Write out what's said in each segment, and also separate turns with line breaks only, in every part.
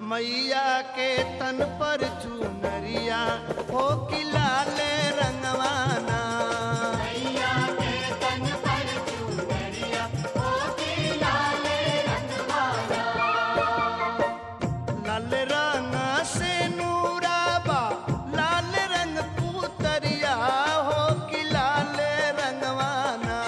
मैया के तन पर चुनरिया हो कि लाले रंगवाना
मैया के तन पर चूनरिया हो के लाले रंगवाला
लाल रंग से नूराबा लाल रंग पुतरिया हो कि लाल रंगवाना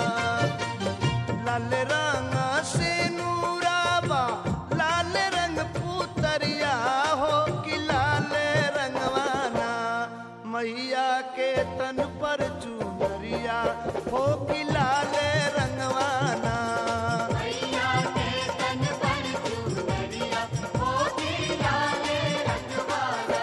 लाल रंग से नूराबा लाल रंग पुतरिया हो कि लाल रंगवाना मैया के तन पर चुनरिया हो कि लाल रंगवाना
मैया के तन पर चूनरिया हो के लाले रंगवाला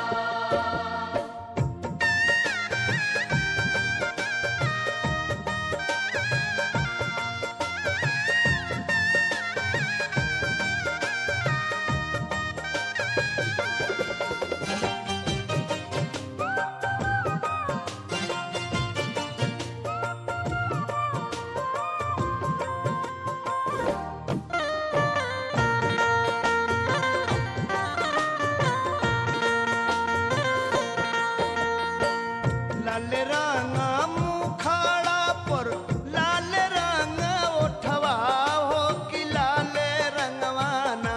लाल रंग मुखाड़ा पर लाल रंग ओठवा हो कि लाल रंगवाना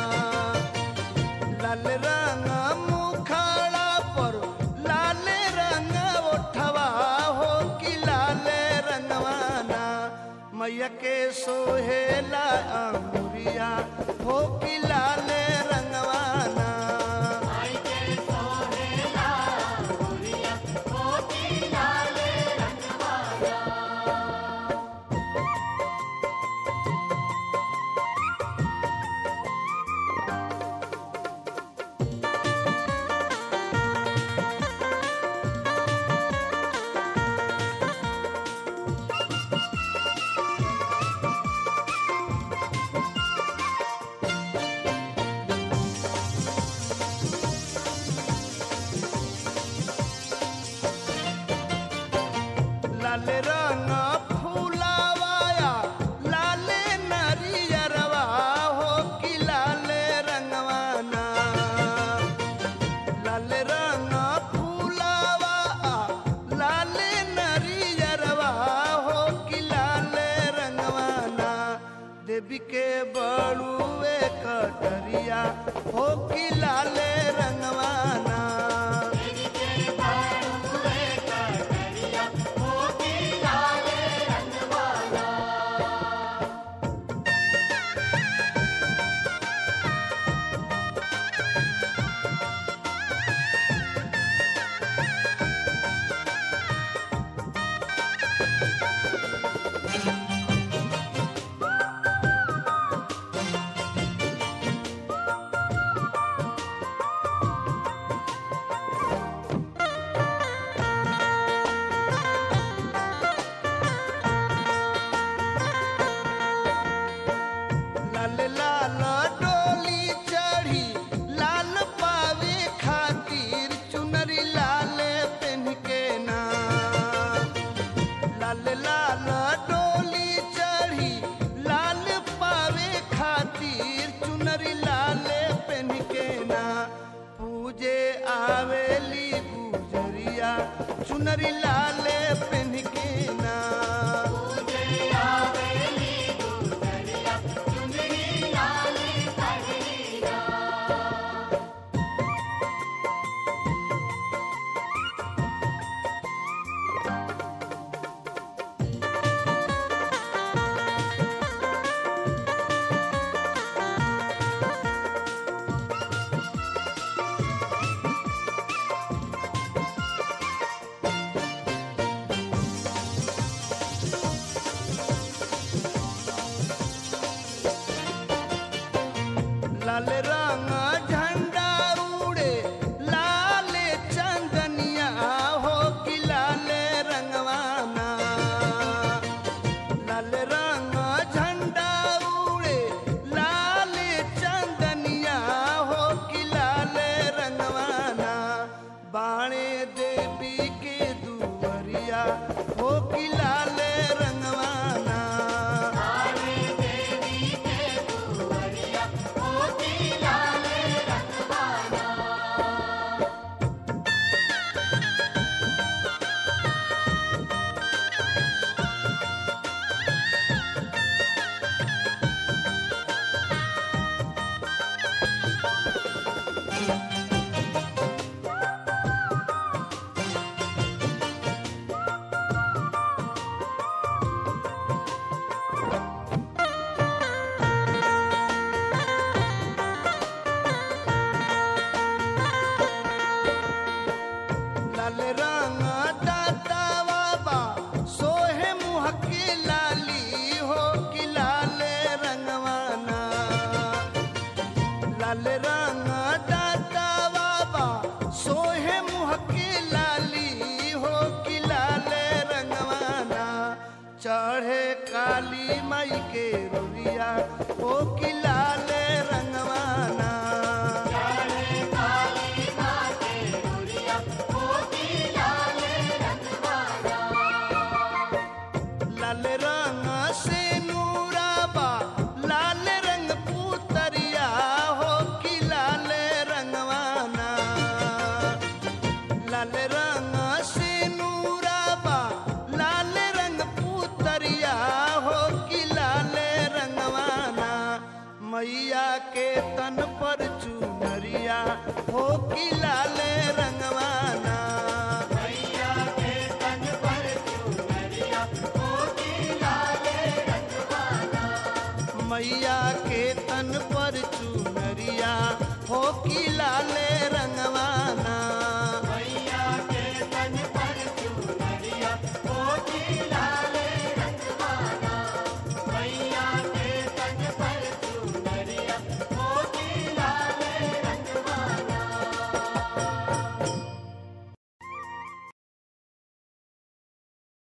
लाल रंग मुखाड़ा पर लाल रंग ओठवा हो कि लाल रंगवाना मैया के सोहेला अंगुरिया हो कि लाल रंगवाना
आई के सोहेला गुड़िया हो के लाले रंगवाला
लाल रंग फूलावाया लाल नरियरवा हो कि लाल रंगवाना लाल रंग फूलावा लाल नरियरवा हो कि लाल रंगवाना देवी के बड़ुए कटरिया हो कि लाल रंगवाना
तेरी के बाड़ुए कटरिया हो के लाले रंगवाला
लाल लाल डोली चढ़ी लाल पावे खातिर चुनरी लाल पेन के ना लाल लाल डोली चढ़ी लाल पावे खातिर चुनरी लाल पेन के ना पूजे आवेली गुजरिया चुनरी लाल पेन के ना
तुझे आवेली गुजरिया चुनरी लाले पगड़िया
लाल रंग झंडा उड़े लाल चंदनिया हो कि लाल रंगवाना लाल रंग झंडा उड़े लाल चंदनिया हो कि लाल रंगवाना बाणे देवी के दुवरिया हो कि लाल रंगवाना
आवे देवी के दुवरिया हो के लाले
लाल रंग दाता बाबा सोहे मुह के लाली हो कि लाल रंगवाना चढ़े काली माई के रोलिया हो कि लाल रंगवाना लाल रंग से नूराबा लाल रंग पुतरिया हो कि लाल रंगवाना लाल रंग से नूराबा लाल रंग पुतरिया हो कि लाल रंगवाना मैया के तन पर चुनरिया हो कि लाल रंगवाना मैया के तन पर चुनरिया हो कि लाल